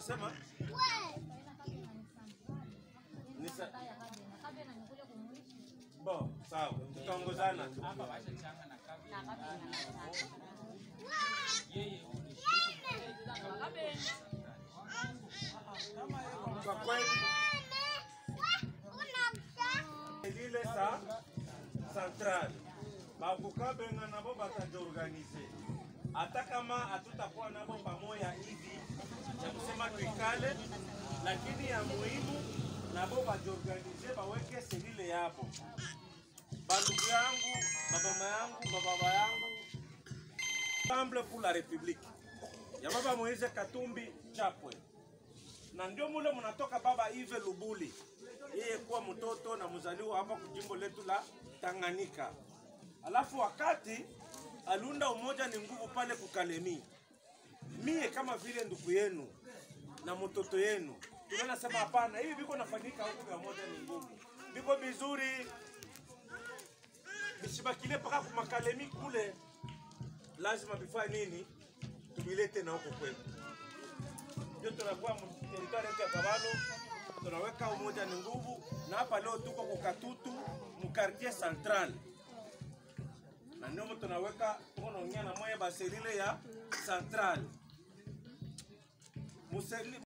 Unasema ni sa... Bo, sawa, tutaongozana tu. hapa washachanga na kabla yeye Kwa kweli lile sa central bakukabenga nabo batajiorganize, hata kama hatutakuwa nabo pamoja hivi ya kusema tuikale, lakini ya muhimu nabo bajiorganize, baweke selile yabo. Bandugu yangu, babama yangu, bababa yangu, Ensemble pour la République ya baba Moise Katumbi Chapwe na ndio mule mnatoka baba Ive Lubuli, yeye kuwa mtoto na mzaliwa hapa kujimbo letu la Tanganyika. Alafu wakati aliunda umoja ni nguvu pale kukalemi, mie kama vile ndugu yenu na mtoto yenu tunaona sema hapana, hivi viko nafanyika huku vya moja ni nguvu, viko vizuri, visibakile mpaka kumakalemi kule, lazima vifanye nini, tuvilete na huko kwetu ndio tunakuwa teritoria yetu ya Kabalo, tunaweka umoja ni nguvu, na hapa leo tuko kukatutu mkartie central, na ndio tunaweka tuko naongea na moya baselile ya central Museli,